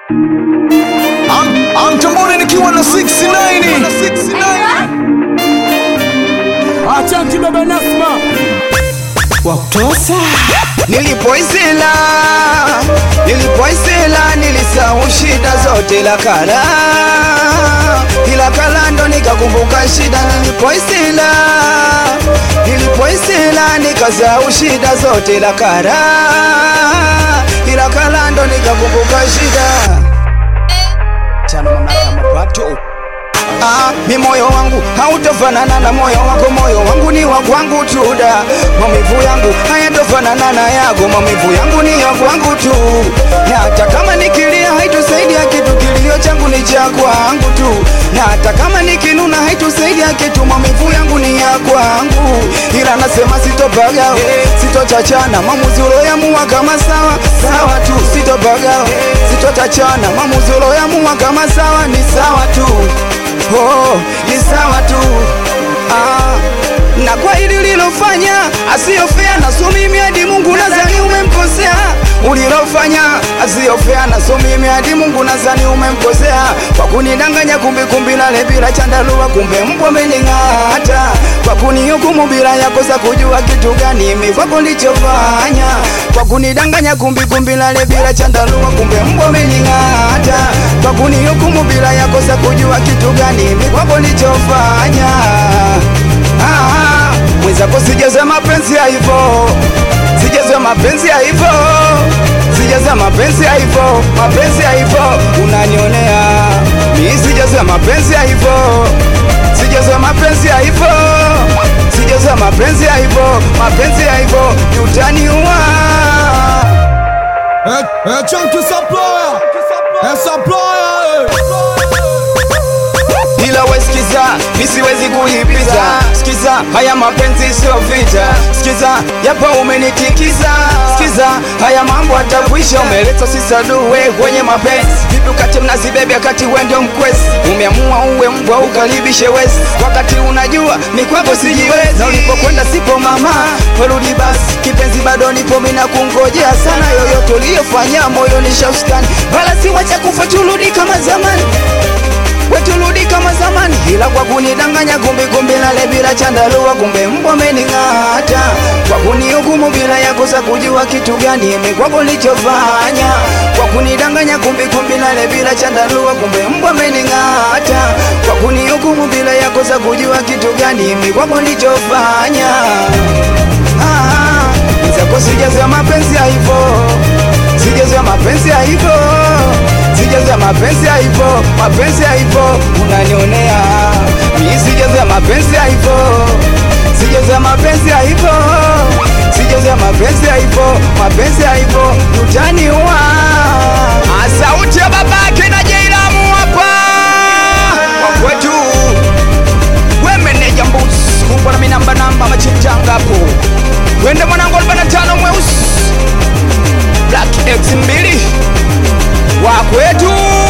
I'm, I'm Tambore nikiwa na 69 Achanki baba Nasma Waktosa Nilipoisila, nilipoisila nilisahau shida zote la kala, ila kala ndo nikakumbuka shida. Nilipoisila, nilipoisila nikasahau shida zote la kala, ila kala ndo nikakumbuka shida. Tano mamlaka mapato Ah, mi moyo wangu hautofanana na moyo wako, moyo wangu ni wa kwangu tu da. Maumivu yangu hayatofanana na yako, maumivu yangu ni ya kwangu tu, na hata kama nikilia haitusaidia kitu, kilio changu ni cha kwangu tu, na hata kama nikinuna haitusaidia kitu, maumivu yangu ni ya kwangu, ila nasema sitopaga, sitochachana maamuzi uloyamua kama sawa sawa tu, sitopaga, sitotachana maamuzi uloyamua kama sawa ni sawa tu oh, ni sawa tu ah. Na kwa hili lilofanya asiyofea na so mimi hadi Mungu nadhani umemkosea ulilofanya asiyofea na so mimi hadi Mungu nadhani umemkosea kwa kunidanganya kumbi kumbi lale bila chandarua kumbe mbwa amening'ata kwa kunihukumu bila ya kosa kujua kitu gani mimi kwako nilichofanya kwa kunidanganya kumbi kumbi lale bila chandarua kumbe mbwa amening'ata kwa kunihukumu bila ya kosa kujua kitu gani mimi kwako nilichofanya ah, mwenzako sijeza mapenzi ya hivyo sijeza mapenzi ya hivyo sijeza mapenzi ya hivyo mapenzi ya hivyo unanionea mimi sijeza mapenzi ya hivyo sijeza mapenzi ya hivyo sijeza mapenzi ya hivyo mapenzi ya hivyo utaniua Achanki supplier Eh, supplier ila wesikiza misiwezi kuipiza sikiza haya mapenzi sio vita sikiza yapo umenitikiza sikiza haya mambo atakwisha umeleta sisaduwe kwenye mapenzi vipi ukati mnazibebya kati wendo mkwesi umeamua uwe mbwa ukaribishe wesi wakati unajua ni kwako sijiwezi na ulipokwenda sipo mama werudi basi kipenzi bado nipo mina kungojea sana yoyote uliyofanya moyo ni shauskani wala si wacha kufa turudi kama zamani weturudi kama zamani, ila kwa kunidanganya kumbi kumbi lale bila chandarua, kumbe mbwa amening'ata kwa kunihukumu bila ya kosa kujua kitu gani mimi kwako nilichofanya, kwa kunidanganya kumbi kumbi lale bila chandarua, kumbe mbwa amening'ata kwa kunihukumu bila ya kosa kujua kitu gani mimi kwako nilichofanya. Ah, zako sijaza mapenzi ya hivyo, sijaza mapenzi ya hivyo sijaza mapenzi ya hivyo, mapenzi ya hivyo unanionea mimi, sijaza mapenzi ya hivyo, sijaza mapenzi ya hivyo, sijaza mapenzi ya hivyo, mapenzi ya hivyo utaniua. Ah, Sauti ya babake na Jailamu hapa kwa kwetu, we meneja mbuzi kubwa na minamba namba machinjanga hapo, wende mwanangu 45 mweusi Black X mbili wa kwetu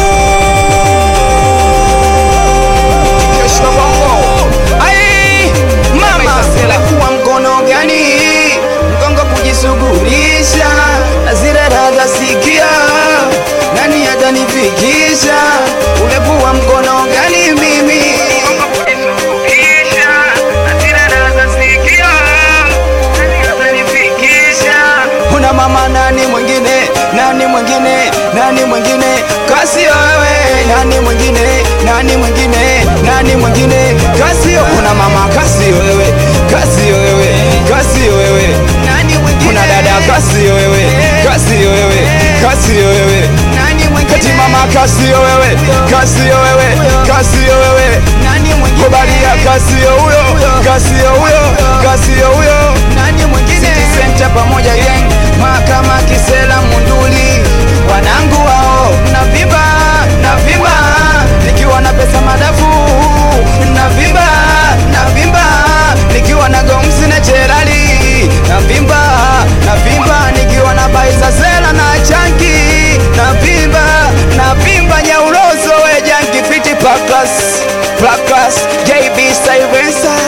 Joshua Bongo. Ai, mama sela kuwa mkono gani mgongo kujisugulisha na zile raga sikia nani atanifikisha ule kuwa mkono gani mimi Mgongo kujisugulisha, na zile raga sikia, nani atanifikisha? Una mama nani mwingine nani mwingine nani mwingine kasi wewe nani mwingine nani mwingine nani mwingine kasi kuna mama kasi wewe kasi wewe kasi wewe nani mwingine kuna dada kasi wewe kasi wewe kasi wewe nani mwingine kati mama kasi wewe kasi wewe kasi wewe nani mwingine kubalia kasi huyo kasi huyo kasi huyo nani mwingine City Center pamoja gang mahakama Kisela Munduli wanangu wao navimba navimba nikiwa na pesa madafu navimba navimba nikiwa na gomsi na cherali navimba navimba nikiwa na baiza zela na chanki navimba navimba nyaulozo we janki fiti pakas pakas JB Silencer